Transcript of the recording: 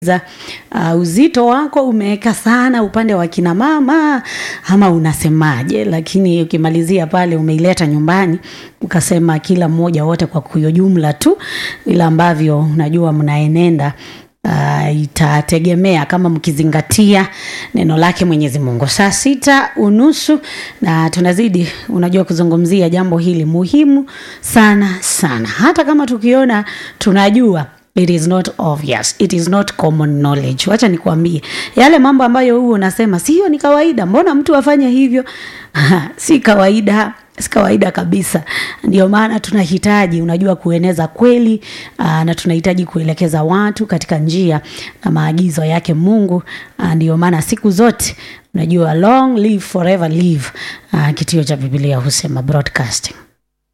za uh, uzito wako umeweka sana upande wa kina mama ama unasemaje? Lakini ukimalizia pale umeileta nyumbani ukasema kila mmoja wote kwa kuyo jumla tu, vile ambavyo unajua mnaenenda Uh, itategemea kama mkizingatia neno lake Mwenyezi Mungu. Saa sita unusu na tunazidi, unajua, kuzungumzia jambo hili muhimu sana sana, hata kama tukiona tunajua It is not obvious. It is not common knowledge. Wacha nikwambie yale mambo ambayo huo unasema sio ni kawaida, mbona mtu afanye hivyo? si kawaida, si kawaida kabisa. Ndio maana tunahitaji unajua, kueneza kweli aa, na tunahitaji kuelekeza watu katika njia na maagizo yake Mungu. Aa, ndio maana siku zote unajua long live forever live, aa, kitio cha Biblia husema broadcasting